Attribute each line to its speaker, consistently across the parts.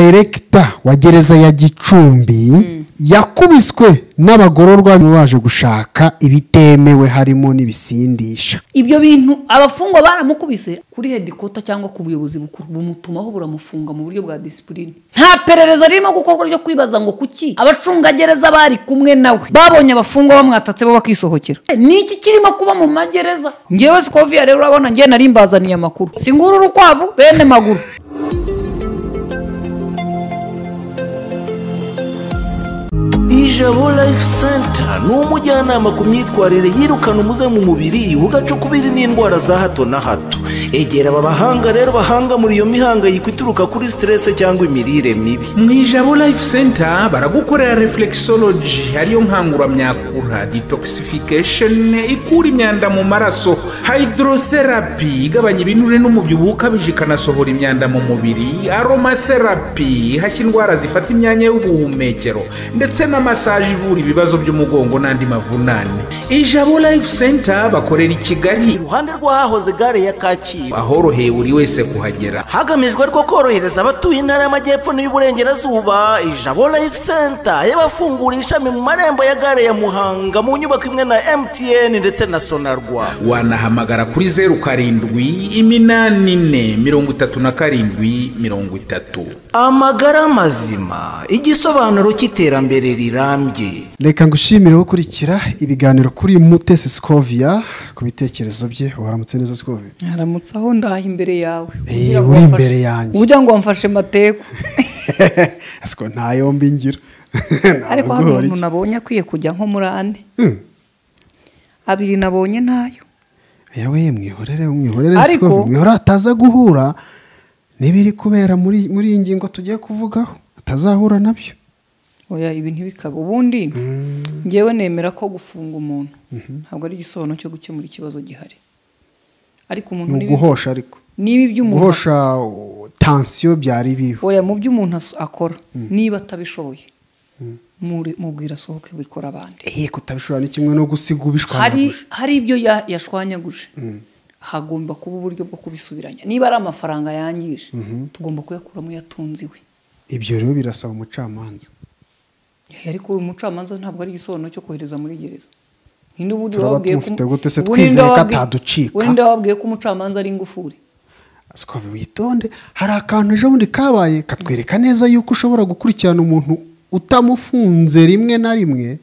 Speaker 1: dayiregita wa gereza ya gicumbi yakubiswe n'abagororwa baje gushaka ibitemewe harimo n'ibisindisha
Speaker 2: ibyo bintu abafungwa baramukubise kuri hedikota cyangwa ku buyobozi bukuru bumutumaho buramufunga mu buryo bwa disipurine nta perereza ririmo gukorwa ryo kwibaza ngo kuki abacungagereza bari kumwe nawe babonye abafungwa bamwatatse bo bakisohokera ni iki kirimo kuba mu magereza ngewe sikoviya rero urabona ngewe nari mbazaniye amakuru singura urukwavu bene maguru
Speaker 3: ijabo life center ni umujyanama ku myitwarire yirukana umuze mu mubiri ugacukubiri n'indwara za hato na hato egera aba bahanga rero bahanga muri iyo mihangayiko ituruka kuri siterese cyangwa imirire mibi
Speaker 4: mu ijabo life center baragukorera reflexology ariyo nkanguramyakura detoxification ikura imyanda mu maraso hydrotherapy igabanya ibinure n'umubyibuho ukabije ikanasohora imyanda mu mubiri aromatherapy ihashya indwara zifata imyanya y'ubuhumekero ndetse na masaje ivura ibibazo by'umugongo n'andi mavunane ijabo life center bakorera i kigali
Speaker 3: iruhande rw'ahahoze gare ya kacyiru
Speaker 4: ahoroheye buri wese kuhagera
Speaker 3: hagamijwe rwo korohereza abatuye intara y'amajyepfo n'iy'uburengerazuba ijabo life center yabafunguriye ishami mu marembo ya gare ya muhanga mu nyubako imwe na mtn ndetse na sonarwa
Speaker 4: wanahamagara kuri zeru karindwi iminani ine mirongo itatu na karindwi mirongo itatu
Speaker 3: amagara mazima igisobanuro cy'iterambere rirambye
Speaker 1: reka ngushimire gukurikira ibiganiro kuri mutesi sikoviya ku bitekerezo bye waramutse neza sikoviya
Speaker 2: haramutse aho ndaha imbere yawe
Speaker 1: Eh,
Speaker 2: Kugira ngo
Speaker 1: uri
Speaker 2: wamfashe-
Speaker 1: imbere yanjye.
Speaker 2: ugira ngo wamfashe mateku
Speaker 1: siko nta yombi ngira
Speaker 2: ariko hari umuntu nabonye akwiye kujya nko muri ane abiri nabonye ntayo
Speaker 1: yewe mwihorere mwihorere
Speaker 2: Ariko-
Speaker 1: siko mwihorere ataza guhura n'ibiri kubera muri muri iyi ngingo tugiye kuvugaho atazahura nabyo
Speaker 2: oya ibi ntibikaba ubundi ngewe nemera ko gufunga umuntu ntabwo ari igisobanuro cyo gukemura ikibazo gihari ariko umuntu
Speaker 1: ni
Speaker 2: n'ibi-
Speaker 1: uguhosha ariko
Speaker 2: n'ibi by'umuntu
Speaker 1: guhosha uh, tansiyo byari biriho
Speaker 2: oya mu byo umuntu as- akora niba atabishoboye muri- mubwira asohoke bikora abandi
Speaker 1: ehe kutabishobora ni kimwe no gusiga
Speaker 2: hari
Speaker 1: ubishwanyaguje
Speaker 2: hari ibyo ya- yashwanyaguje hagomba kuba uburyo bwo kubisubiranya niba ari amafaranga yangije tugomba kuyakuramo yatunze iwe
Speaker 1: ibyo rero birasaba umucamanza
Speaker 2: Eh, ariko uyu mucamanza ntabwo ari igisobanuro cyo kohereza muri gereza Ni n'ubundi
Speaker 1: Turaba
Speaker 2: wababwiye ko-
Speaker 1: tumufite gute se
Speaker 2: ubundi
Speaker 1: twizeye ko
Speaker 2: wababwiye-
Speaker 1: ataducika?
Speaker 2: ubundi wababwiye ko umucamanza ari ingufuri
Speaker 1: sikovi witonde hari akantu ejo bundi kabaye katwereka neza yuko ushobora gukurikirana umuntu utamufunze rimwe na rimwe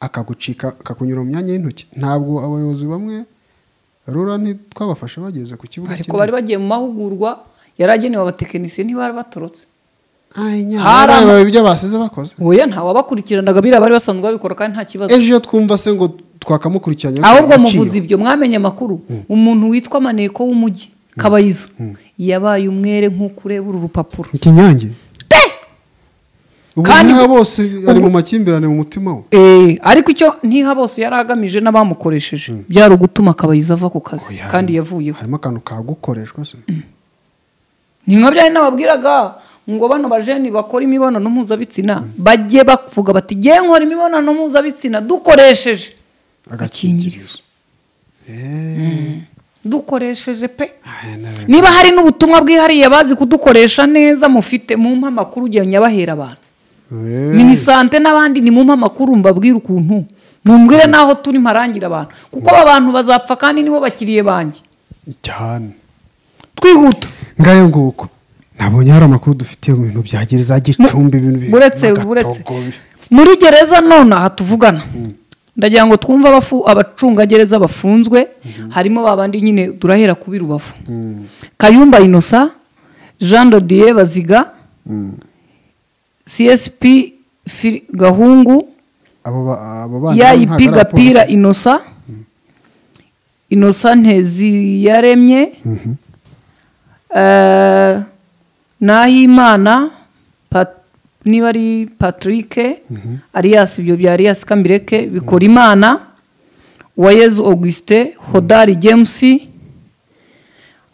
Speaker 1: akagucika akakunyura mu myanya y'intoki ntabwo abayobozi bamwe rura ntitwabafashe bageze ku kibuga
Speaker 2: ariko
Speaker 1: kinini.
Speaker 2: bari bagiye mu mahugurwa yari agenewe abatekinisiye ntibari batorotse
Speaker 1: Ay, nyamara
Speaker 2: Hari ama-
Speaker 1: bareba ibyo basize bakoze
Speaker 2: oya ntawabakurikiranaga biriya bari basanzwe babikora kandi nta kibazo
Speaker 1: ejo iyo twumva se ngo twakamukurikiranye
Speaker 2: ahubwo
Speaker 1: agaciro.
Speaker 2: muvuze ibyo mwamenye amakuru umuntu witwa maneko w'umujyi kabayiza yabaye umwere nk'uko ureba uru rupapuro
Speaker 1: ikinyange
Speaker 2: Te!
Speaker 1: ubu
Speaker 2: Kandi-
Speaker 1: niha bose ari
Speaker 2: ubu-
Speaker 1: mu makimbirane mu mutima we
Speaker 2: Eh, ariko icyo ntiha bose yari agamije n'abamukoresheje byari ugutuma kabayiza ava ku kazi
Speaker 1: Oya,
Speaker 2: kandi
Speaker 1: harimo-
Speaker 2: yavuyeho
Speaker 1: harimo akantu kagukoreshwa se
Speaker 2: ni nka byari nababwiraga ngo bano bajeni bakora imibonano mpuzabitsina bajye bavuga bati jye nkora imibonano mpuzabitsina dukoresheje agakingirizo dukoresheje pe
Speaker 1: Ay, nare-
Speaker 2: niba hari n'ubutumwa bwihariye bazi kudukoresha neza mufite mu mpa amakuru ugenda bahera abantu
Speaker 1: Eh.
Speaker 2: minisante n'abandi ni mu mpa amakuru mbabwire ukuntu mumbwire n'aho turi mparangira abantu kuko aba bantu bazapfa kandi nibo bakiriye banjye
Speaker 1: cyane
Speaker 2: twihuta
Speaker 1: ngayo nguko nabonye hari amakuru dufitiye mu bintu bya gereza gicumbi ibintu bi-
Speaker 2: buretse
Speaker 1: n'agatogo
Speaker 2: buretse
Speaker 1: bi-
Speaker 2: muri gereza none aha tuvugana ndagira ngo twumve abafu- abacungagereza bafunzwe harimo ba bandi nyine turahera kubi rubavu kayumba inosa jean dodiye baziga csp Fi- gahungu
Speaker 1: abo ba- abo bana ntabwo ari
Speaker 2: yayipi gapira
Speaker 1: abapolisi.
Speaker 2: inosa inosa nteziyaremye Eh, nahimana Pat- niba ari patrick arias ibyo bya arias kambireke bikora imana wayezu augustin hodari james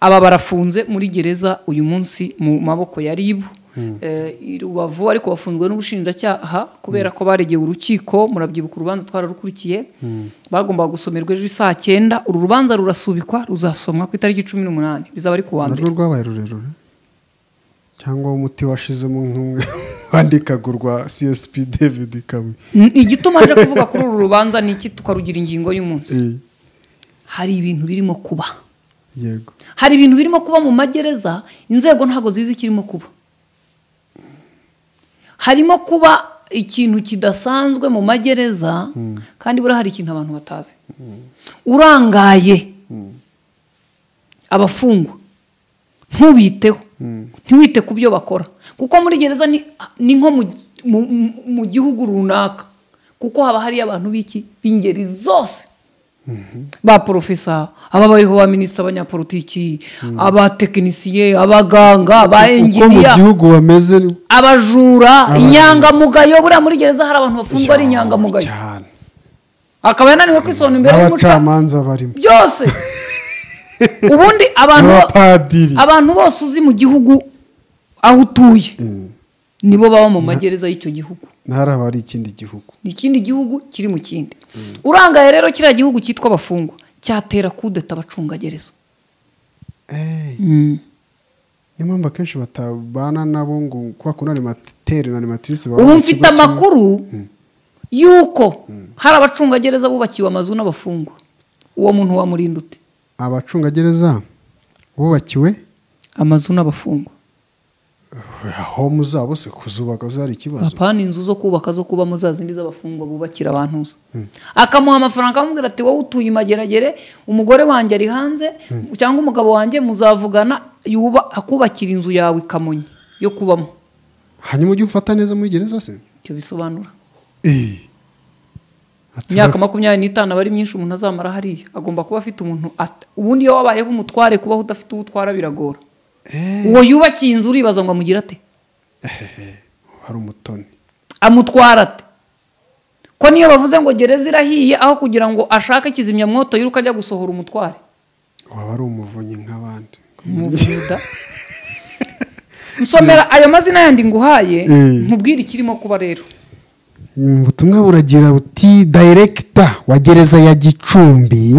Speaker 2: aba barafunze muri gereza uyu munsi mu maboko ya ribu Eh, i rubavu ariko bafunzwe n'ubushinjacyaha kubera ko baregeye urukiko murabyibuka urubanza twararukurikiye bagombaga gusomerwa ejo saa cyenda uru rubanza rurasubikwa ruzasomwa ku itariki cumi n'umunani bizaba ari ku wa mbere
Speaker 1: narwo rwabaye rurerure cyangwa umuti washizemo nk'umwe wandikagurwa csp david kabuye
Speaker 2: N- igituma aje kuvuga kuri uru rubanza ni iki tukarugira ingingo y'umunsi
Speaker 1: Eh,
Speaker 2: hari ibintu birimo kuba
Speaker 1: yego
Speaker 2: hari ibintu birimo kuba mu magereza inzego ntabwo zizi ikirimo kuba harimo kuba ikintu kidasanzwe mu magereza kandi buriya hari ikintu abantu batazi urangaye abafungwa ntubiteho ntiwite ku byo bakora kuko muri gereza ni ni nko mu gi- mu- mu- mu gihugu runaka kuko haba hari abantu b'iki b'ingeri zose ba porofesa ababayeho ba minisita abanyapolitiki abatekinisiye abaganga aba
Speaker 1: uko mu
Speaker 2: enjiniya
Speaker 1: gihugu bameze ni-
Speaker 2: abajura
Speaker 1: Abajura.
Speaker 2: inyangamugayo buriya muri gereza hari abantu bafungwa ari inyangamugayo
Speaker 1: cyane
Speaker 2: akaba yananiwe kwisona imbere y'umuca
Speaker 1: n'abacamanza barimo
Speaker 2: byose ubundi abantu
Speaker 1: n'abapadiri
Speaker 2: abantu bose uzi mu gihugu aho utuye nibo baba mu magereza y'icyo gihugu
Speaker 1: ntaraba ari ikindi gihugu
Speaker 2: ni ikindi gihugu kiri mu kindi urangaye rero kiriya gihugu cyitwa abafungwa cyatera kudeta abacungagereza
Speaker 1: Eh, niyo mpamvu akenshi batabana nabo ngo kwa kundi animateri na animatrice baba
Speaker 2: ubu
Speaker 1: mu
Speaker 2: mfite
Speaker 1: kigo kimwe.
Speaker 2: amakuru y'uko hari abacungagereza bubakiwe amazu n'abafungwa uwo muntu wamurinda ute
Speaker 1: abacungagereza bubakiwe
Speaker 2: amazu n'abafungwa
Speaker 1: homu zabo se kuzubaka zo hari ikibazo
Speaker 2: apana inzu zo kubaka zo kubamo za zindi z'abafungwa bubakira abantu zo akamuha amafaranga akamubwira ati wowe utuye imageragere umugore wanjye ari hanze cyangwa umugabo wanjye muzavugana yuba- akubakira inzu yawe i kamonyi yo kubamo
Speaker 1: hanyuma ujye umfata neza muri gereza se
Speaker 2: icyo bisobanura
Speaker 1: Eh. Ati-
Speaker 2: imyaka makumyabiri n'itanu aba ari myinshi umuntu azamara hariya agomba kuba afite umuntu at- ubundi iyo wabayeho umutware kubaho udafite uwo utwara biragora
Speaker 1: Eh,
Speaker 2: uwo yubakiye inzu uribaza ngo amugire ate
Speaker 1: hari umutoni
Speaker 2: amutwara ate ko niyo bavuze ngo gereza irahiye aho kugira ngo ashake kizimyamwoto yiruka ajya gusohora umutware
Speaker 1: waba ari umuvunyi nk'abandi
Speaker 2: umuvuda nsomera ayo mazina yandi nguhaye
Speaker 1: Mm.
Speaker 2: nkubwire ikirimo kuba rero
Speaker 1: Mm, ubutumwa buragira buti dayirekita wa gereza ya gicumbi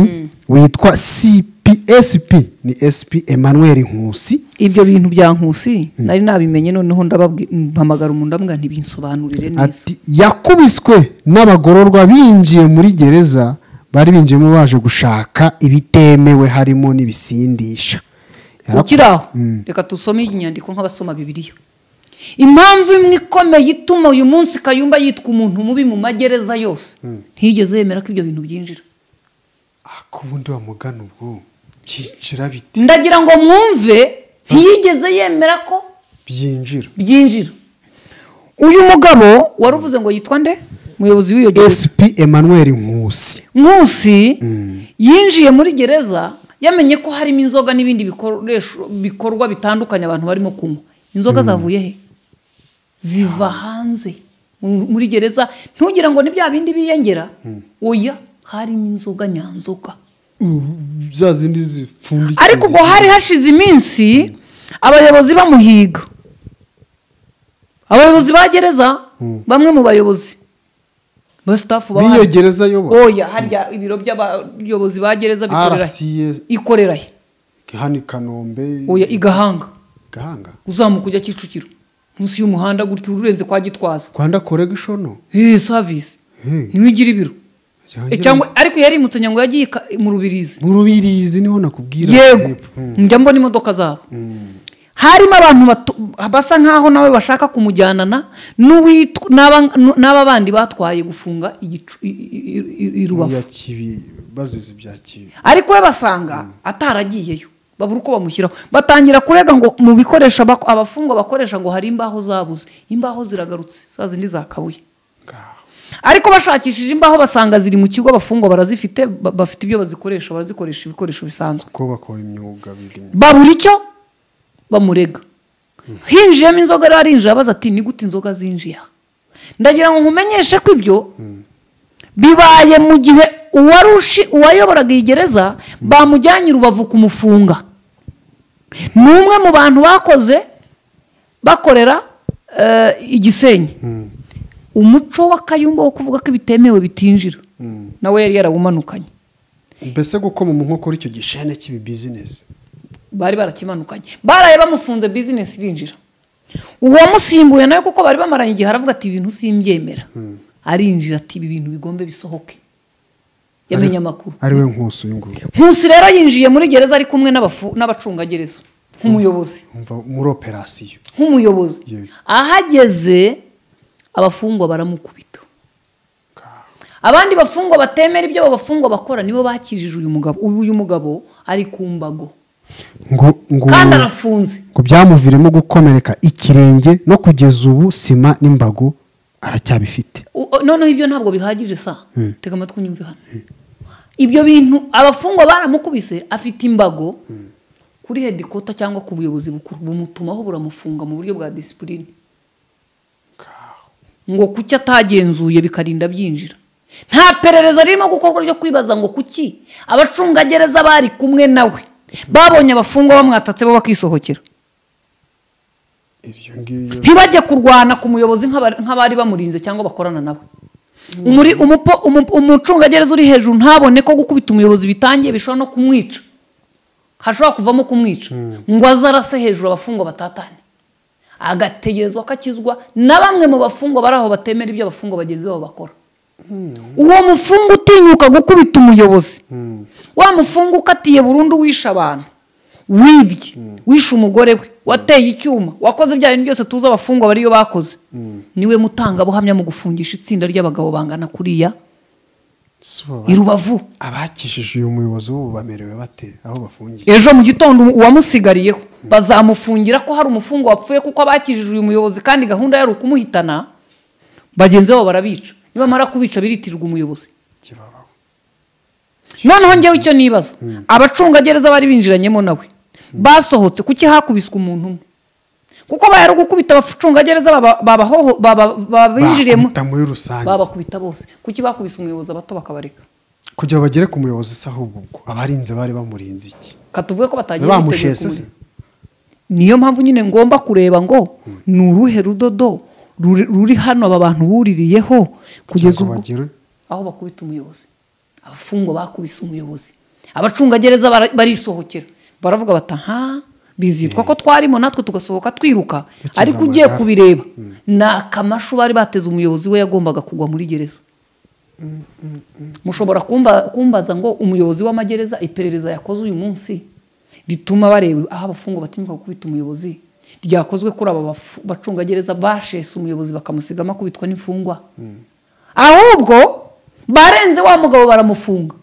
Speaker 1: witwa cpsp ni sp emmanuel nkusi
Speaker 2: ibyo bintu bya nkusi nari nabimenye noneho ndabahamagara umuntu ambwa ntibinsobanurire neza
Speaker 1: ati yakubiswe n'abagororwa binjiye muri gereza bari binjiyemo baje gushaka ibitemewe harimo n'ibisindisha Yaraku-
Speaker 2: ukiri aho reka dusome inyandiko nk'abasoma bibiliya impamvu imwe ikomeye ituma uyu munsi kayumba yitwa umuntu mubi mu magereza yose ntiyigeze yemera ko ibyo bintu byinjira
Speaker 1: Ah, ko ubundi wamugana ubwo byinjira biti
Speaker 2: ndagira ngo mwumve ntiyigeze yemera ko
Speaker 1: byinjira
Speaker 2: byinjira uyu mugabo wari uvuze ngo yitwa nde umuyobozi w'iyo gereza
Speaker 1: sp emmanuel nkusi
Speaker 2: nkusi yinjiye muri gereza yamenye ko harimo inzoga n'ibindi bikoresho bikorwa bitandukanye abantu barimo kunywa inzoga zavuye he ziva hanze Mu- muri gereza ntugire ngo ni bya bindi biyongera oya harimo inzoga nyanzoga
Speaker 1: za zindi zipfundikiye
Speaker 2: ariko ubwo
Speaker 1: zigira-
Speaker 2: hari hashize iminsi abayobozi bamuhiga abayobozi ba gereza bamwe mu bayobozi ba staff baba
Speaker 1: n'iyo
Speaker 2: hano.
Speaker 1: gereza ayobora
Speaker 2: oya harya ibiro by'abayobozi ba gereza bikorera he?
Speaker 1: rcs
Speaker 2: ikorera he
Speaker 1: hano i kanombe
Speaker 2: oya igahanga
Speaker 1: gahanga
Speaker 2: uzamuka ujya kicukiro munsi y'umuhanda gutya urenze kwa gitwaza
Speaker 1: rwanda koregishono
Speaker 2: hehe savisi
Speaker 1: Hey.
Speaker 2: niwe igira ibiro
Speaker 1: Cyangwa
Speaker 2: Eh, cyangwa ariko yarimutse nyango yagiye i Ka- mu rubirizi
Speaker 1: mu rubirizi niho nakubwira
Speaker 2: yego
Speaker 1: hepfo. Mm.
Speaker 2: njya mbona imodoka zabo harimo abantu batu- basa nkaho nawe bashaka kumujyanana n'uwitwa- n'aba- n'aba bandi batwaye gufunga igicu- i- i- i- i rubavu
Speaker 1: ya kibi bazize ibya kibi
Speaker 2: ariko we basanga ataragiyeyo babura uko bamushyiraho batangira kurega ngo mu bikoresho abak- abafungwa bakoresha ngo hari imbaho zabuze imbaho ziragarutse za zindi zakabuye
Speaker 1: ngaho
Speaker 2: ariko bashakishije imbaho basanga ziri mu kigo abafungwa barazifite ba- bafite ibyo bazikoresha barazikoresha ibikoresho bisanzwe
Speaker 1: ko bakora imyuga biga imyuga
Speaker 2: babura icyo bamurega hinjiyemo inzoga rero arinjira abaza ati ni gute inzoga zinjiye aha?" ndagira ngo nkumenyeshe ko ibyo bibaye mu gihe uwarushi uwayoboraga iyi gereza bamujyanye i rubavu kumufunga ni umwe mu bantu bakoze bakorera eh, igisenyi umuco w'akayumba wo kuvuga ko ibitemewe bitinjira nawe yari yarawumanukanye
Speaker 1: mbese gukoma mu nkokora icyo gishene cy'ibi bizinesi
Speaker 2: bari barakimanukanye baraye bamufunze bizinesi irinjira uwamusimbuye nawe kuko bari bamaranye igihe aravuga ati ibintu simbyemera arinjira ati ibi bintu bigombe bisohoke yamenye amakuru
Speaker 1: ari we nkusi uyu nguyu
Speaker 2: nkusi rero yinjiye muri gereza ari kumwe n'abafu- n'abacungagereza nk'umuyobozi
Speaker 1: Umva muri operasiyo
Speaker 2: nk'umuyobozi
Speaker 1: Yego.
Speaker 2: ahageze abafungwa baramukubita abandi bafungwa batemera ibyo abo bafungwa bakora nibo bakijije uyu mugabo ubu uyu mugabo ari ku mbago
Speaker 1: ngo ngo
Speaker 2: kandi arafunze
Speaker 1: ngo byamuviremo gukomereka ikirenge no kugeza ubu sima n'imbago aracyabifite
Speaker 2: U- o- noneho ibyo ntabwo bihagije sa tega amatwi unyumve hano ibyo bintu abafungwa baramukubise afite imbago kuri hedikota cyangwa ku buyobozi bukuru bumutumaho buramufunga mu buryo bwa disipurine ngo kuki atagenzuye bikarinda byinjira nta perereza ririmo gukorwa ryo kwibaza ngo kuki abacungagereza bari kumwe nawe babonye abafungwa bamwatatse bo bakisohokera
Speaker 1: iryo ngiryo
Speaker 2: ntibajye kurwana ku muyobozi nk'abari nk'abari bamurinze cyangwa bakorana nawe Umuri- umupo- umu- umucungagereza uri hejuru ntabone ko gukubita umuyobozi bitangiye bishobora no kumwica hashobora kuvamo kumwica ngo aze arase hejuru abafungwa batatane agategerezwa ko akizwa na bamwe mu bafungwa bari aho batemera ibyo abafungwa bagenzi babo bakora uwo mufungwa utinyuka gukubita umuyobozi wa mufungwa ukatiye burundu wishe abantu wibye wishe umugore we wateye icyuma wakoze ibya bintu byose tuzi abafungwa bariyo bakoze niwe mutangabuhamya mu gufungisha itsinda ry'abagabo bangana kuriya i rubavu
Speaker 1: abakishije uyu muyobozi w'ubu bamerewe bate aho bafungiye
Speaker 2: ejo mu gitondo uwamusigariyeho bazamufungira ko hari umufungwa wapfuye kuko abakijije uyu muyobozi kandi gahunda yari ukumuhitana bagenzi babo barabica niba bamara kubica biritirwa umuyobozi
Speaker 1: kibabaho
Speaker 2: noneho njyewe icyo nibaza abacungagereza bari binjiranyemo nawe basohotse kuki hakubiswe umuntu umwe kuko bayari gukubita abacungagereza baba- babahoho- baba- babinjiriyemo
Speaker 1: Bakubita muri rusange
Speaker 2: babakubita bose kuki bakubise umuyobozi abato bakabareka
Speaker 1: kugira bagere ku muyobozi se ahubwo ubwo abarinze bari bamurinze iki
Speaker 2: katuvuge ko batagiye biteguye
Speaker 1: bamushese se
Speaker 2: kumureba. niyo mpamvu nyine ngomba kureba ngo ni uruhe rudodo ruri ruri hano aba bantu buririyeho kugeza
Speaker 1: kugira
Speaker 2: ubwo
Speaker 1: bagere
Speaker 2: aho bakubita umuyobozi abafungwa bakubise umuyobozi abacungagereza bara- barisohokera baravuga bata nta bizitwa ko twarimo natwe tugasohoka twiruka
Speaker 1: Dukiza
Speaker 2: ariko ugiye
Speaker 1: amagara.
Speaker 2: kubireba ni akamashu bari bateze umuyobozi we yagombaga kugwa muri gereza mushobora kumba- kumbaza ngo umuyobozi w'amagereza iperereza yakoze uyu munsi rituma bareba aho abafungwa batinyuka gukubita umuyobozi ryakozwe kuri aba bafu- bacungagereza bashese umuyobozi bakamusigamo akubitwa n'imfungwa ahubwo barenze wa mugabo baramufunga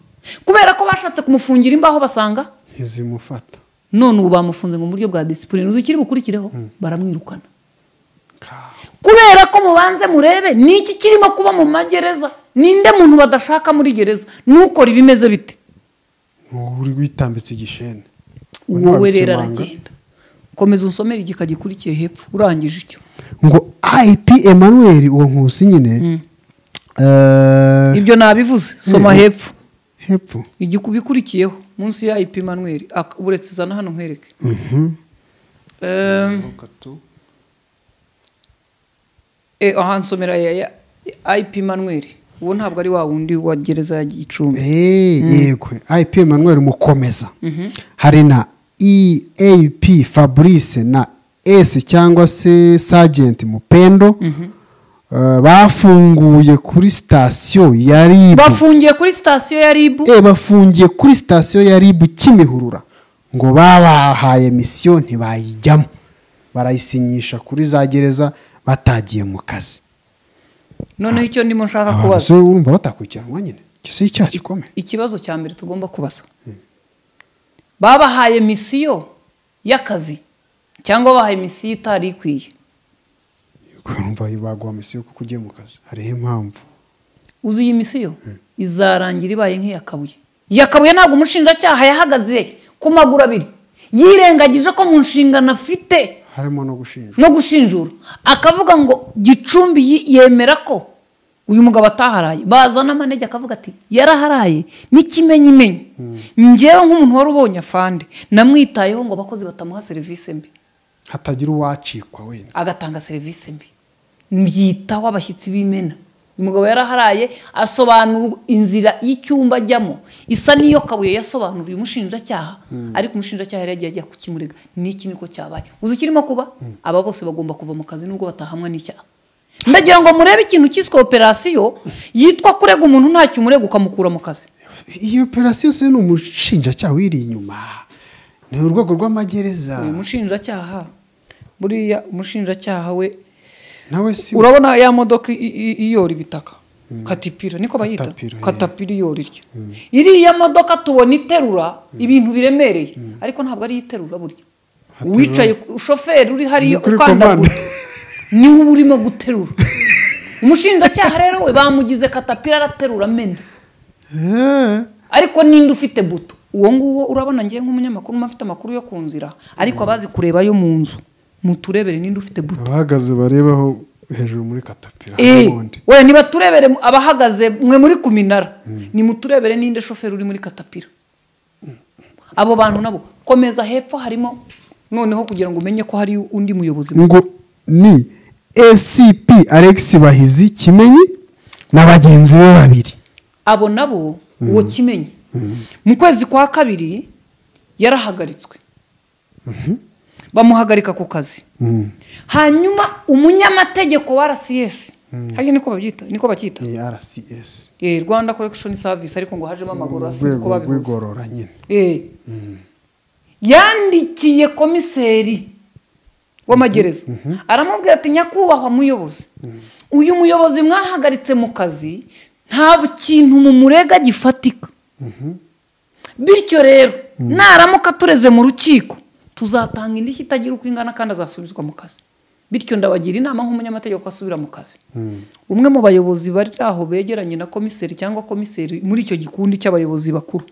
Speaker 2: kubera ko bashatse kumufungira imbaho basanga
Speaker 1: ntizimufata
Speaker 2: none ubu bamufunze ngo mu buryo bwa disipurine uzi ikiri bukurikireho baramwirukana kubera ko mubanze murebe ni iki kirimo kuba mu magereza ninde muntu badashaka muri gereza nukora ibimeze bite
Speaker 1: uri witambitse igishene
Speaker 2: uwo we rero
Speaker 1: Ntiwabikemanga.
Speaker 2: aragenda komeza unsomere igika gikurikiye hepfo urangije icyo
Speaker 1: ngo ip emmanuel uwo nkusi nyine eh,
Speaker 2: ibyo nabivuze soma
Speaker 1: Mm.
Speaker 2: hepfo
Speaker 1: hepfo
Speaker 2: igikubikurikiyeho munsi ya ipi manweri uretse zana hano nkwereke Em, Eh, aha nsomera ya ya- IP Manuel uwo ntabwo ari wa wundi wa gereza ya Gicumbi
Speaker 1: Eh, yego ip emmanuel mukomeza hari na eap fabrice na s cyangwa se sergent mupendo eh, bafunguye kuri sitasiyo ya ribu
Speaker 2: bafungiye kuri sitasiyo ya RIB
Speaker 1: e bafungiye kuri sitasiyo ya ribu kimihurura ngo babahaye misiyo ntibayijyamo barayisinyisha kuri za gereza batagiye mu kazi
Speaker 2: noneho icyo ndimo nshaka
Speaker 1: abantu se
Speaker 2: kubaza
Speaker 1: urumva batakurikiranwa nyine icyo si icyaha gikomeye
Speaker 2: ikibazo cya mbere tugomba kubaza babahaye misiyo y'akazi cyangwa babahaye misiyo itari ikwiye
Speaker 1: urumva baguha misiyo kuko ugiye mu kazi hariho impamvu
Speaker 2: uzi iyi misiyo izarangira ibaye nk'iyakabuye yakabuye ntabwo umushinjacyaha yahagaze ku maguru abiri yirengagije ko mu nshingano afite
Speaker 1: harimo no gushinjwa
Speaker 2: no gushinjura akavuga ngo gicumbi yi- yemera ko uyu mugabo ataharaye bazana amanege akavuga ati yaraharaye n'ikimenyimenyi njyewe nk'umuntu wari ubonye afande namwitayeho ngo abakozi batamuha serivisi mbi
Speaker 1: hatagira uwacikwa wenda
Speaker 2: agatanga serivisi mbi mbyitaho abashyitsi b'imena umugabo yaraharaye asobanura inzira y'icyumba ajyamo isa n'iyo kabuye yasobanuriye umushinjacyaha ariko umushinjacyaha yari yagiye ajya kukimurega n'iki niko cyabaye uzi ikirimo kuba aba bose bagomba kuva mu kazi nubwo batahamwa n'icyaha ndagira ngo murebe ikintu cyiswe operasiyo yitwa kurega umuntu ntacyo umurega ukamukura mu kazi
Speaker 1: iyo operasiyo se ni umushinjacyaha wiri inyuma ni urwego rw'amagereza
Speaker 2: uyu mushinjacyaha buriya umushinjacyaha we
Speaker 1: nawe si
Speaker 2: urabona ya modoka i- i- iyora ibitaka katipira niko bayita
Speaker 1: Katapira, yeah.
Speaker 2: katapira iyora iryo iriya modoka tubona iterura ibintu biremereye ariko ntabwo ari iterura burya
Speaker 1: Haterura-
Speaker 2: uwicaye ku- shoferi uri hariya
Speaker 1: Ni kuri
Speaker 2: ukandagura
Speaker 1: komande.
Speaker 2: niwe uba urimo guterura umushinjacyaha rero we bamugize katapira araterura amena
Speaker 1: Eh,
Speaker 2: ariko ninde ufite buto uwo nguwo urabona ngewe nk'umunyamakuru mba mfite amakuru yo ku nzira ariko abazi kureba yo mu nzu muturebere ninde ufite buto
Speaker 1: abahagaze barebaho hejuru muri katapira
Speaker 2: Eh,
Speaker 1: n'ubundi
Speaker 2: we ntibaturebere mu- abahagaze mwe muri ku minara nimuturebere ninde shoferi uri muri katapira abo bantu nabo komeza hepfo harimo noneho kugira ngo umenye ko hari undi muyobozi mu-
Speaker 1: ngo ni acp alex bahizi kimenyi na bagenzi be babiri
Speaker 2: abo nabo uwo kimenye mu kwezi kwa kabiri yarahagaritswe bamuhagarika ku kazi
Speaker 1: Mm.
Speaker 2: hanyuma umunyamategeko wa rcs hariya niko babyita niko bacyita
Speaker 1: Eh, rcs
Speaker 2: Eh, rwanda correction service ariko ngo hajemo amaguru asinzi ko
Speaker 1: urwego
Speaker 2: babihuza
Speaker 1: rw'igorora nyine
Speaker 2: Eh. yandikiye komiseri w'amagereza aramubwira ati nyakubahwa muyobozi uyu muyobozi mwahagaritse mu kazi nta kintu mumurega gifatika bityo rero naramuka tureze mu rukiko tuzatanga indishyi itagira uko ingana kandi azasubizwa mu kazi bityo ndabagira inama nk'umunyamategeko ko asubira mu kazi umwe mu bayobozi bari aho begeranye na komiseri cyangwa komiseri muri icyo gikundi cy'abayobozi bakuru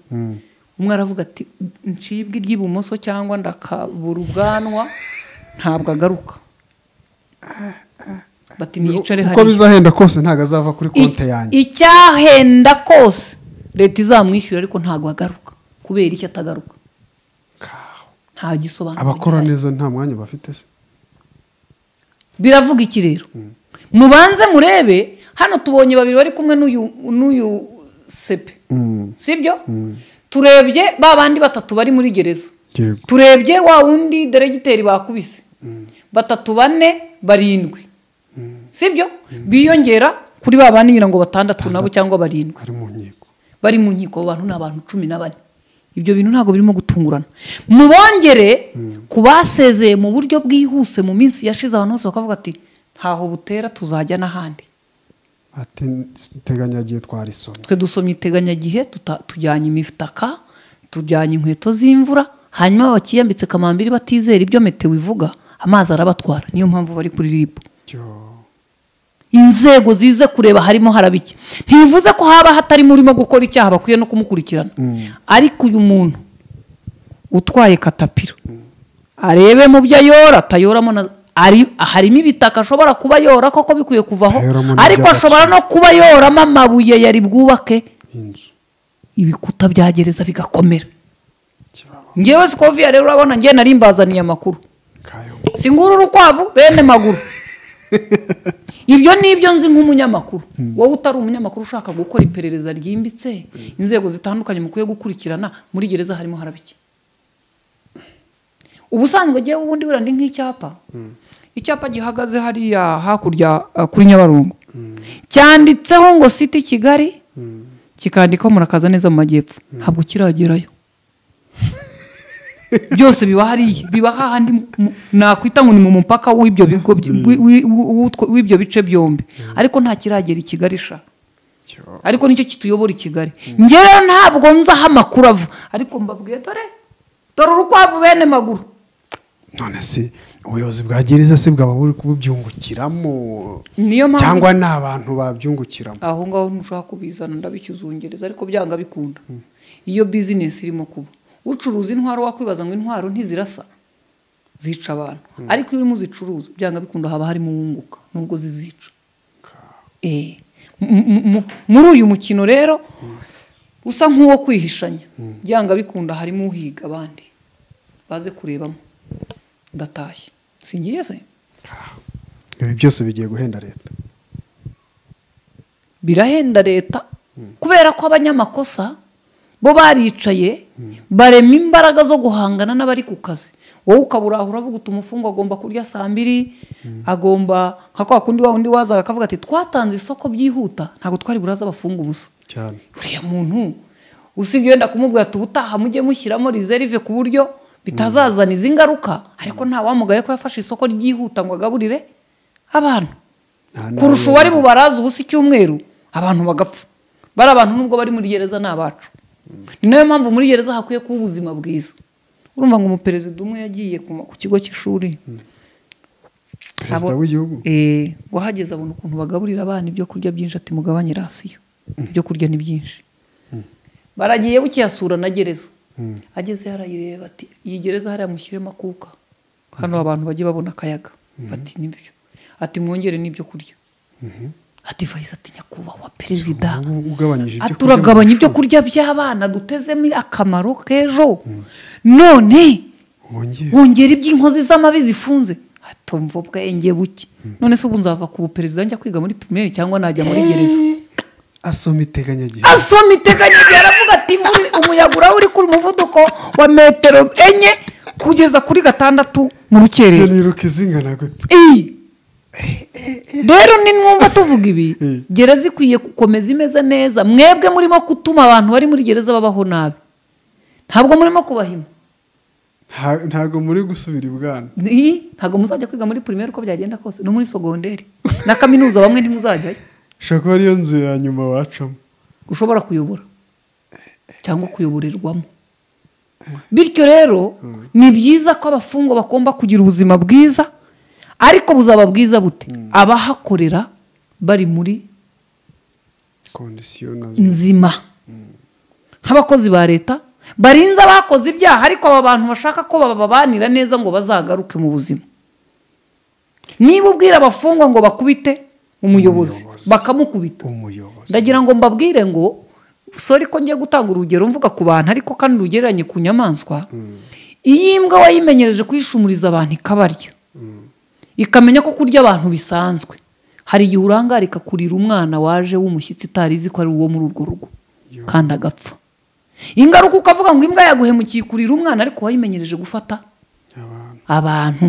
Speaker 2: umwe aravuga ati ncibwe iry'ibumoso cyangwa ndakabura ubwanwa ntabwo agaruka bati niyicare
Speaker 1: uko
Speaker 2: hariya
Speaker 1: bizahenda kose ntabwo azava kuri konti
Speaker 2: Iki-
Speaker 1: yanjye
Speaker 2: icyahenda kose leta izamwishyura ariko ntabwo agaruka kubera icyo atagaruka
Speaker 1: Kaw.
Speaker 2: nta gisobanuro
Speaker 1: abakora
Speaker 2: gihari.
Speaker 1: neza nta mwanya bafite se
Speaker 2: biravuga iki rero mubanze murebe hano tubonye babiri bari kumwe n'uyu n'uyu sepe
Speaker 1: Mm.
Speaker 2: sibyo turebye ba bandi batatu bari muri gereza
Speaker 1: Yego.
Speaker 2: turebye wa wundi deregiteri bakubise batatu bane barindwi sibyo biyongera kuri ba bandi ngira ngo batandatu nabo cyangwa barindwi
Speaker 1: ari mu nkiko
Speaker 2: bari mu nkiko abo bantu ni abantu cumi na bane ibyo bintu ntabwo birimo gutungurana mubongere ku basezeye mu buryo bwihuse mu minsi yashize abantu bose bakavuga ati ntaho butera tuzajya n'ahandi
Speaker 1: ati teganyagiye twarisomye
Speaker 2: twe dusomye iteganyagihe tuta- tujyanye imitaka tujyanye inkweto z'imvura hanyuma bakiyambitse kamambiri batizera ibyo meteo ivuga amazi arabatwara niyo mpamvu bari kuri ribu
Speaker 1: Cyo.
Speaker 2: inzego zize kureba harimo haraba iki ntibivuze ko haba hatarimo urimo gukora icyaha bakwiye no kumukurikirana ariko uyu muntu utwaye katapira arebe mu byo ayora atayoramo na ari harimo ibitaka ashobora kuba yora koko bikwiye kuvaho
Speaker 1: Atayoramo n'iby'agaciro.
Speaker 2: ariko ashobora no kuba yoramo amabuye yari bwubake
Speaker 1: inzu
Speaker 2: ibikuta bya gereza bigakomera
Speaker 1: kibaba
Speaker 2: ngewe sikoviya rero urabona ngewe nari mbazaniye amakuru
Speaker 1: kayo
Speaker 2: singura urukwavu bene maguru ibyo ni ibyo nzi nk'umunyamakuru wowe utari umunyamakuru ushaka gukora iperereza ryimbitse inzego zitandukanye mukwiye gukurikirana muri gereza harimo harabiki ubusanzwe ngewe ubundi buriya ndi nk'icyapa icyapa gihagaze hariya hakurya uh, kuri nyabarongo cyanditseho ngo siti kigali kikandikaho murakaza neza mu majyepfo ntabwo kiragerayo byose biba hariya biba hahandi mu- mu- nakwita ngo ni mu mupaka w'ibyo bigo by- wi- wi- w'utwo- w'ibyo bice byombi ariko nta kiragera i Kigali sha
Speaker 1: Cyo.
Speaker 2: ariko nicyo kituyobora i Kigali njye rero ntabwo nzi aho amakuru ava ariko mbabwiye dore dore urukwavu bene maguru
Speaker 1: none se ubuyobozi bwa gereza se bwaba buri kububyungukiramo
Speaker 2: niyo mpamvu
Speaker 1: cyangwa ni abantu babyungukiramo
Speaker 2: aho ngaho ntushobora kubizana ndabikizungereza ariko byanga bikunda iyo bizinesi irimo kuba ucuruza intwaro wakwibaza ngo intwaro ntizirasa zica abantu ariko iyo urimo uzicuruza byanga bikunda haba harimo uwunguka nubwo zizica Eh. M- m- m- muri uyu mukino rero usa nk'uwo kwihishanya byanga bikunda harimo uhiga abandi baze kurebamo ndatashye singiye se
Speaker 1: Kaw. ibi byose bigiye guhenda leta
Speaker 2: birahenda leta kubera ko abanyamakosa bo baricaye barema imbaraga zo guhangana n'abari ku kazi wowe ukaburahura avuga uti umufungo agomba kurya saa mbiri agomba nka kwa kundi wa undi wazaga akavuga ati twatanze isoko byihuta ntabwo twari buraza abafunga ubusa
Speaker 1: cyane
Speaker 2: uriya muntu usibye wenda kumubwira ati ubutaha mujye mushyiramo reserve ku buryo bitazazana izi ngaruka ariko nta wamugaye ko yafashe isoko ryihuta ngo agaburire abantu
Speaker 1: Nta- nta-
Speaker 2: kurusha uwari bubaraza ubusa icyumweru abantu bagapfa bari abantu nubwo bari muri gereza ni abacu ni nayo mpamvu muri gereza hakwiye kuba ubuzima bwiza urumva ngo umuperezida umwe yagiye ku ma- ku kigo cy'ishuri
Speaker 1: perezida
Speaker 2: Abo-
Speaker 1: w'igihugu
Speaker 2: Eh, wahageze abona ukuntu bagaburira abana ibyo kurya byinshi ati mugabanye rasiyo ibyo kurya ni byinshi baragiye bukiyasura na gereza agezeyo arayireba ati iyi gereza hariya mushyiremo akuka hano abantu bajye babona akayaga bati nibyo ati mwongere n'ibyo kurya ati vayisi ati nyakubahwa perezida
Speaker 1: ubu ugabanyije ibyo
Speaker 2: ati
Speaker 1: kurya mu
Speaker 2: uragabanya ibyo
Speaker 1: ishuri.
Speaker 2: kurya by'abana dutezemo akamaro k'ejo none
Speaker 1: wongere
Speaker 2: wongera iby'inkozi z'amabi zifunze hatumva ubwenge buke none se ubu nzava ku buperezida njya kwiga muri pirimeri cyangwa najya muri gereza
Speaker 1: asoma iteganyagihe
Speaker 2: asoma iteganyagihe aravuga ati "Muri- umuyaga uraba uri ku muvuduko wa metero enye kugeza kuri gatandatu mu
Speaker 1: ibyo
Speaker 2: rukerera
Speaker 1: niruka izingana gute
Speaker 2: iyi rero ni mwumva tuvuga ibi gereza ikwiye gukomeza imeze neza mwebwe murimo gutuma abantu bari muri gereza babaho nabi ntabwo murimo kubahima
Speaker 1: Nta- ntago muri gusubira ibwana
Speaker 2: Ni- ntabwo muzajya kwiga muri primaire uko byagenda kose no muri segonderi na kaminuza bamwe ntimuzajyayo
Speaker 1: ushobora kuba ariyo nzu ya nyuma wacamo
Speaker 2: ushobora kuyobora cyangwa kuyoborerwamo bityo rero ni byiza ko abafungwa bagomba kugira ubuzima bwiza ariko buzaba bwiza bute abahakorera bari muri
Speaker 1: kondisiyo nazo
Speaker 2: nzima nk'abakozi ba leta barinze abakoze ibyaha ariko aba bantu bashaka ko bababanira neza ngo bazagaruke mu buzima niba ubwira abafungwa ngo bakubite umuyobozi
Speaker 1: Umuyobozi.
Speaker 2: bakamukubita
Speaker 1: umuyobozi
Speaker 2: ndagira ngo mbabwire ngo sori ko ngiye gutanga urugero mvuga ku bantu ariko kandi rugereranye ku nyamaswa iyi mbwa wayimenyereje kuyishumuriza abantu ikabarya ikamenya ko kurya abantu bisanzwe hari igihe urangara ikakurira umwana waje w'umushyitsi itari izi ko ari uwo muri urwo rugo kandi agapfa ingaruka ukavuga ngo imbwa yaguhemukiye ikurira umwana ariko wayimenyereje gufata
Speaker 1: abantu
Speaker 2: abantu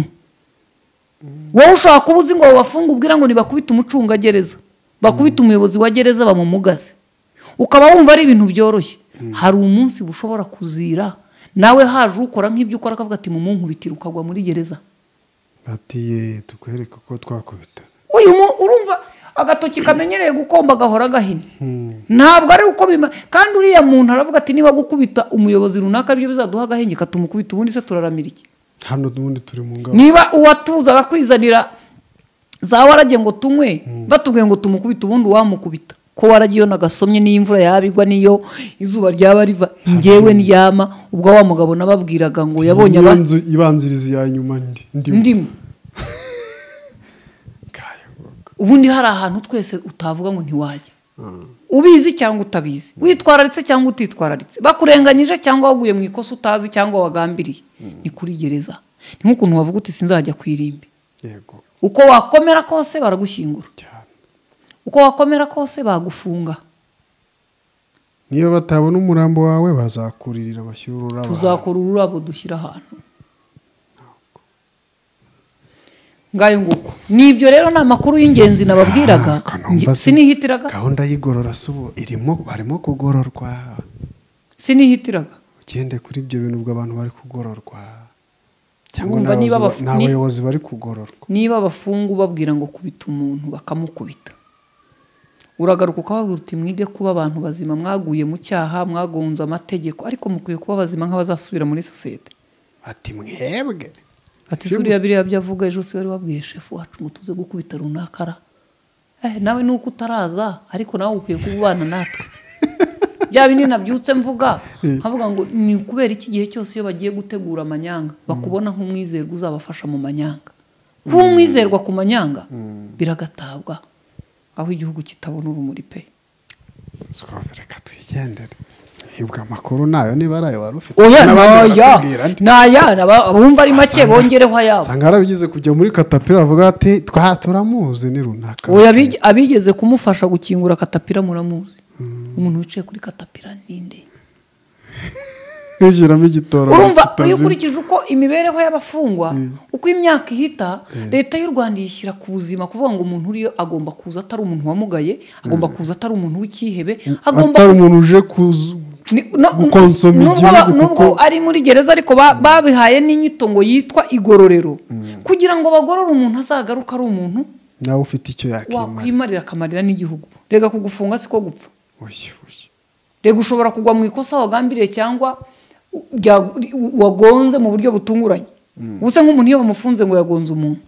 Speaker 2: wowe ushobora kuba uzi ngo bafunga ubwira ngo ntibakubite umucungagereza bakubite umuyobozi wa gereza bamumugaze ukaba wumva ari ibintu byoroshye hari umunsi bushobora kuzira nawe haje ukora nk'ibyo ukora akavuga ati mumunkubitire ukagwa muri gereza
Speaker 1: bati ye tukwereke uko twakubitana
Speaker 2: uyu mu- urumva agatoki kamenyereye gukomba agahora gahina ntabwo ari uko bima kandi uriya muntu aravuga ati niba gukubita umuyobozi runaka aribyo bizaduha agahenge katumukubita ubundi se turaramira iki
Speaker 1: hano ubundi turi mu ngabo
Speaker 2: niba uwatuza akwizanira za warage ngo tunywe batubwiye ngo tumukubite ubundi uwamukubita ko warage iyo nagasomye n'iyo imvura yaba igwa n'iyo izuba ryaba riva ngewe ndyama ubwo wa mugabo nababwiraga ngo yabonye
Speaker 1: niyo
Speaker 2: aba
Speaker 1: nzu ibanziriza iya nyuma ndi ndimo
Speaker 2: ndimo
Speaker 1: Kayo boko.
Speaker 2: ubundi hari ahantu twese utavuga ngo ntiwajya ubizi cyangwa utabizi witwararitse cyangwa utitwararitse bakurenganyije cyangwa waguye mu ikosa utazi cyangwa wagambiriye ni kuri gereza ni nk'ukuntu wavuga uti sinzajya ku irimbi
Speaker 1: yego
Speaker 2: uko wakomera kose baragushyingura
Speaker 1: cyane
Speaker 2: uko wakomera kose bagufunga
Speaker 1: niyo batabona umurambo wawe bazakuririra bashyira ururabo
Speaker 2: tuzakora ururabo dushyira ahantu ngayo nguko ni ibyo rero ni amakuru y'ingenzi nababwiraga
Speaker 1: Ah, kanumva
Speaker 2: nge-
Speaker 1: si-
Speaker 2: sinihitiraga
Speaker 1: gahunda y'igorora si ubu irimo barimo kugororwa
Speaker 2: sinihitiraga
Speaker 1: ugende kuri ibyo bintu ubwo abantu bari kugororwa cyangwa
Speaker 2: Urumva niba
Speaker 1: n'abayobozi
Speaker 2: abafu-
Speaker 1: ba- n'abayobozi bari kugororwa
Speaker 2: niba abafungu babwira ngo kubita umuntu bakamukubita uragaruka ukababwira uti mwige kuba abantu bazima mwaguye mu cyaha mwagonze amategeko ariko mukwiye kuba bazima nk'abazasubira muri sosiyete
Speaker 1: ati mwebwe
Speaker 2: ati suriya biriya byo avuga ejo si wari wabwiye shefu wacu ngo tuze gukubita runaka ra eh nawe nuko utaraza ariko nawe ukwiye kubana natwe bya bindi nabyutse mvuga nkavuga ngo ni kubera iki gihe cyose iyo bagiye gutegura amanyanga bakubona nk'umwizerwa uzabafasha mu manyanga kuba umwizerwa ku manyanga biragatabwa aho igihugu kitabona urumuri pe
Speaker 1: Siko, reka twigendere hibwa amakuru nayo niba ari ayo wari ufite
Speaker 2: oya
Speaker 1: n'abandi
Speaker 2: naya
Speaker 1: baratubwira andi
Speaker 2: naya naba- abumva ari make
Speaker 1: Asanga-
Speaker 2: bongereho ayabo
Speaker 1: usanga yarabigeze kujya muri katapira bavuga ati twa turamuzi ni runaka
Speaker 2: oya abige- abigeze kumufasha gukingura katapira muramuzi umuntu wicaye kuri katapira ninde
Speaker 1: yishyiramo igitoro
Speaker 2: urumva iyo
Speaker 1: kitazima.
Speaker 2: ukurikije uko imibereho y'abafungwa uko imyaka ihita leta y'u rwanda yishyira ku buzima kuvuga ngo umuntu uriyo agomba kuza atari umuntu wamugaye agomba kuza atari umuntu w'icyihebe agomba
Speaker 1: atari umuntu uje kuzu-
Speaker 2: Ni- no-
Speaker 1: gukonsoma
Speaker 2: nubwo ba-
Speaker 1: igihugu
Speaker 2: nubwo
Speaker 1: kuko
Speaker 2: ari muri gereza ariko ba- babihaye n'inyito ngo yitwa igororero kugira ngo bagorore umuntu azagaruke ari umuntu
Speaker 1: nawe ufite icyo yakimara
Speaker 2: wakwimarira akamarira n'igihugu rega kugufunga siko gupfa
Speaker 1: Oya, oya.
Speaker 2: rega ushobora kugwa mu ikosa wagambiriye cyangwa u- rya- u- wagonze mu buryo butunguranye ubuse nk'umuntu iyo bamufunze ngo yagonze umuntu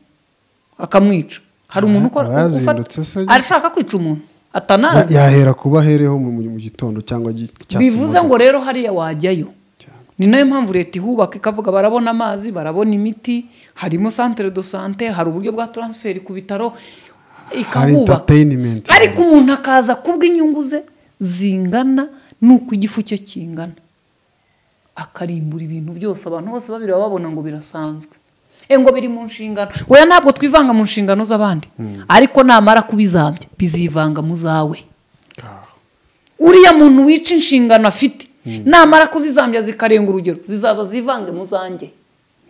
Speaker 2: akamwica hari umuntu ukora
Speaker 1: aba yazindutse se?
Speaker 2: ufata- arashaka kwica umuntu
Speaker 1: Ya-
Speaker 2: atanazi
Speaker 1: yahera kuba ahereho mu mu gitondo cyangwa igi- icyatsi
Speaker 2: bivuze
Speaker 1: mugitondo.
Speaker 2: ngo rero hariya wajyayo ni nayo mpamvu leta ihubaka ikavuga barabona amazi barabona imiti harimo santere do sante hari uburyo bwa taransiferi ku bitaro
Speaker 1: hari
Speaker 2: ikahubaka
Speaker 1: entertainment
Speaker 2: ariko umuntu akaza kubw'inyungu ze zingana n'uko igifu cye kingana akarimbura ibintu byose abantu bose babireba babona ngo birasanzwe e ngo biri mu nshingano weya ntabwo twivanga mu nshingano z'abandi ariko namara kubizambya bizivanga mu zawe
Speaker 1: Ah,
Speaker 2: uriya muntu wica inshingano afite namara kuzizambya zikarenga urugero zizaza zivange mu zanjye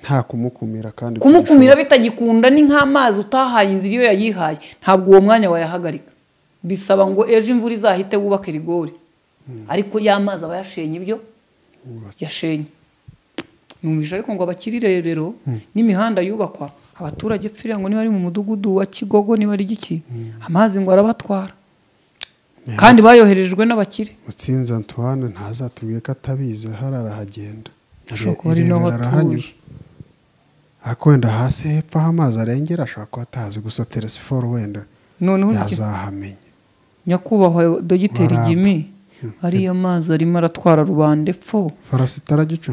Speaker 1: nta kumukumira kandi
Speaker 2: kumukumira bitagikunda ni nk'amazi utahaye inzira iyo yayihaye ntabwo uwo mwanya wayahagarika bisaba ngo ejo imvura izahite wubake rigori ariko ya mazi aba yashenye ibyo yashenye numvise ariko ngo abakiri rebero n'imihanda yubakwa abaturage pfira ngo niba ari mu mudugudu wa kigogo niba ari giki amazi ngo arabatwara kandi bayoherejwe n'abakire
Speaker 1: mutsinzi antoine ntazatubwiye ko atabizi ahari arahagenda
Speaker 2: Ashobora kuba ari naho
Speaker 1: Irebera arahanyura.
Speaker 2: atuye.
Speaker 1: ariko wenda hasi hepfo aho amazi arengera ashobora kuba atahazi gusa telesiforo wenda
Speaker 2: noneho iki-
Speaker 1: yazahamenya
Speaker 2: nyakubahwa dogiteri
Speaker 1: Waramba.
Speaker 2: gimi ariyo mazi arimo aratwara rubanda epfo
Speaker 1: farasita aragica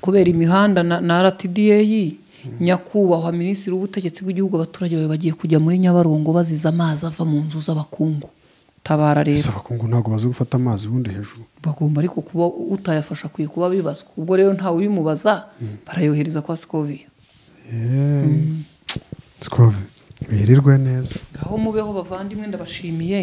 Speaker 2: kubera imihanda na, na rtda nyakubahwa minisitiri w'ubutegetsi bw'igihugu abaturage bawe bagiye kujya muri nyabarongo baziza amazi ava mu nzu z'abakungu tabara
Speaker 1: gusa
Speaker 2: rero
Speaker 1: abakungu ntabwo bazi gufata amazi ubundi hejuru
Speaker 2: bagomba ariko kuba utayafasha akwiye kuba bibazwa ubwo rero ntawe ubimubaza barayohereza kwa sikoviya
Speaker 1: Yeee. Tsikove, birirwe neza
Speaker 2: aho mubeho bavandimwe ndabashimiye